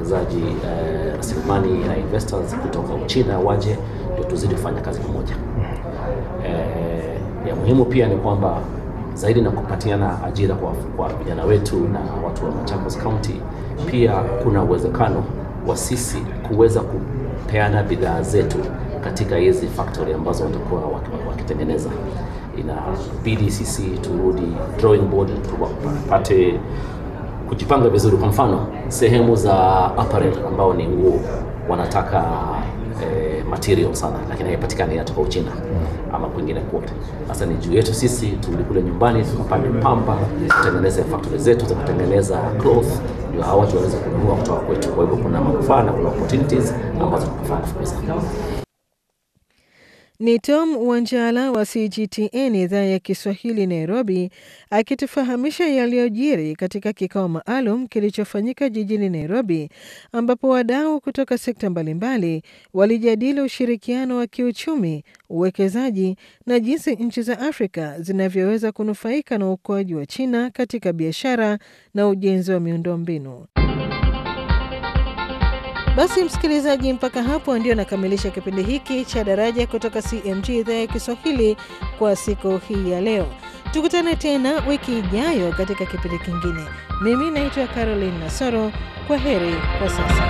wawekezaji eh, rasilimali na investors kutoka Uchina waje ndio tuzidi kufanya kazi pamoja. Eh, ya muhimu pia ni kwamba zaidi na kupatiana ajira kwa, kwa vijana wetu na watu wa Machakos County, pia kuna uwezekano wa sisi kuweza kupeana bidhaa zetu katika hizi factory ambazo watakuwa waki- wakitengeneza. Inabidi sisi turudi drawing board tupate kujipanga vizuri. Kwa mfano sehemu za apparel ambao ni nguo wanataka eh, material sana, lakini haipatikani inatoka Uchina ama kwingine kote. Sasa ni juu yetu sisi turudi kule nyumbani tukapande pamba, tutengeneze factory zetu za kutengeneza cloth, ndio hawa watu waweze kununua kutoka kwetu. Kwa hivyo kuna manufaa na kuna opportunities ambazo tunafaa kufukuza. Ni Tom Wanjala wa CGTN idhaa ya Kiswahili Nairobi, akitufahamisha yaliyojiri katika kikao maalum kilichofanyika jijini Nairobi, ambapo wadau kutoka sekta mbalimbali walijadili ushirikiano wa kiuchumi, uwekezaji na jinsi nchi za Afrika zinavyoweza kunufaika na ukuaji wa China katika biashara na ujenzi wa miundombinu. Basi msikilizaji, mpaka hapo ndio nakamilisha kipindi hiki cha Daraja kutoka CMG idhaa ya Kiswahili kwa siku hii ya leo. Tukutane tena wiki ijayo katika kipindi kingine. Mimi naitwa Caroline Nasoro. Kwa heri kwa sasa.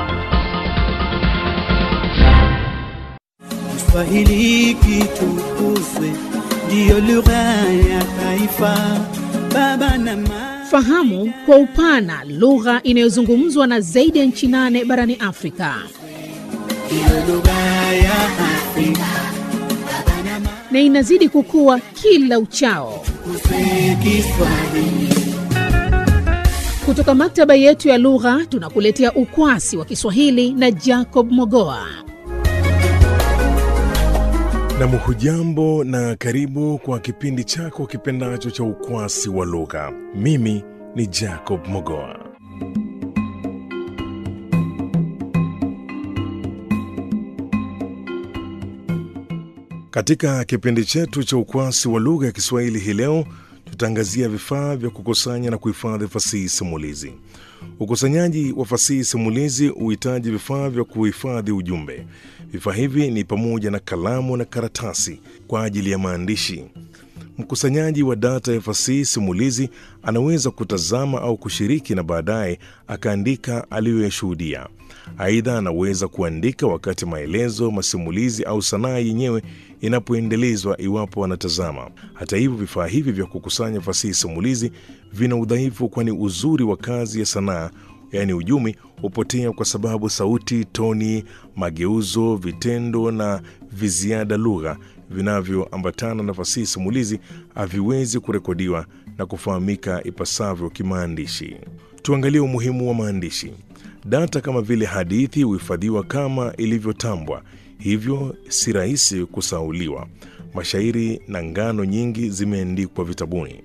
Kiswahili kitukuzwe, ndiyo lugha ya taifa. Baba na mama Fahamu kwa upana lugha inayozungumzwa na zaidi ya nchi nane barani Afrika. ndiyo lugha ya Afrika. Baba na mama na inazidi kukua kila uchao. tukuzwe Kiswahili. Kutoka maktaba yetu ya lugha tunakuletea ukwasi wa Kiswahili na Jacob Mogoa. Nam, hujambo na karibu kwa kipindi chako kipendacho cha ukwasi wa lugha. Mimi ni Jacob Mogoa. Katika kipindi chetu cha ukwasi wa lugha ya Kiswahili hii leo tutaangazia vifaa vya kukusanya na kuhifadhi fasihi simulizi. Ukusanyaji wa fasihi simulizi huhitaji vifaa vya kuhifadhi ujumbe. Vifaa hivi ni pamoja na kalamu na karatasi kwa ajili ya maandishi. Mkusanyaji wa data ya fasihi simulizi anaweza kutazama au kushiriki na baadaye akaandika aliyoyashuhudia. Aidha, anaweza kuandika wakati maelezo, masimulizi au sanaa yenyewe inapoendelezwa iwapo anatazama. Hata hivyo, vifaa hivi vya kukusanya fasihi simulizi vina udhaifu, kwani uzuri wa kazi ya sanaa yaani ujumi hupotea kwa sababu sauti, toni, mageuzo, vitendo na viziada lugha vinavyoambatana na fasihi simulizi haviwezi kurekodiwa na kufahamika ipasavyo kimaandishi. Tuangalie umuhimu wa maandishi. Data kama vile hadithi huhifadhiwa kama ilivyotambwa, hivyo si rahisi kusauliwa. Mashairi na ngano nyingi zimeandikwa vitabuni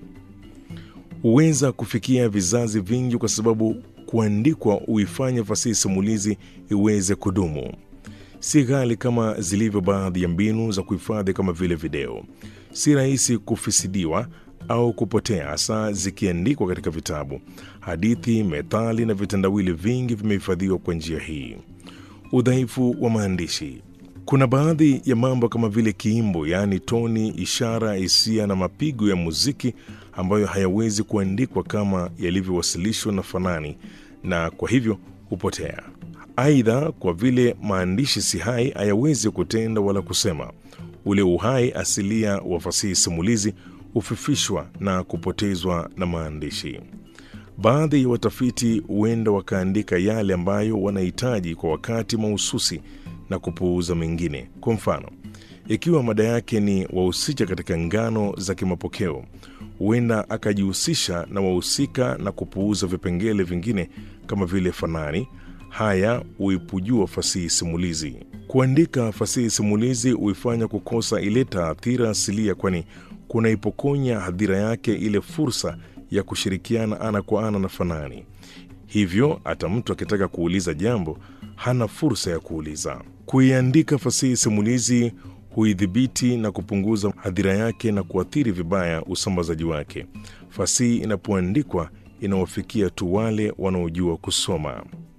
huweza kufikia vizazi vingi kwa sababu kuandikwa huifanya fasihi simulizi iweze kudumu. Si ghali kama zilivyo baadhi ya mbinu za kuhifadhi kama vile video. Si rahisi kufisidiwa au kupotea, hasa zikiandikwa katika vitabu. Hadithi, methali na vitendawili vingi vimehifadhiwa kwa njia hii. Udhaifu wa maandishi. Kuna baadhi ya mambo kama vile kiimbo, yaani toni, ishara, hisia na mapigo ya muziki ambayo hayawezi kuandikwa kama yalivyowasilishwa na fanani na kwa hivyo hupotea. Aidha, kwa vile maandishi si hai, hayawezi kutenda wala kusema. Ule uhai asilia wa fasihi simulizi hufifishwa na kupotezwa na maandishi. Baadhi ya watafiti huenda wakaandika yale ambayo wanahitaji kwa wakati mahususi na kupuuza mengine. Kwa mfano, ikiwa mada yake ni wahusika katika ngano za kimapokeo, huenda akajihusisha na wahusika na kupuuza vipengele vingine kama vile fanani. Haya huipujua fasihi simulizi. Kuandika fasihi simulizi huifanya kukosa ile taathira asilia, kwani kunaipokonya hadhira yake ile fursa ya kushirikiana ana kwa ana na fanani. Hivyo hata mtu akitaka kuuliza jambo hana fursa ya kuuliza. Kuiandika fasihi simulizi huidhibiti na kupunguza hadhira yake na kuathiri vibaya usambazaji wake. Fasihi inapoandikwa inawafikia tu wale wanaojua kusoma.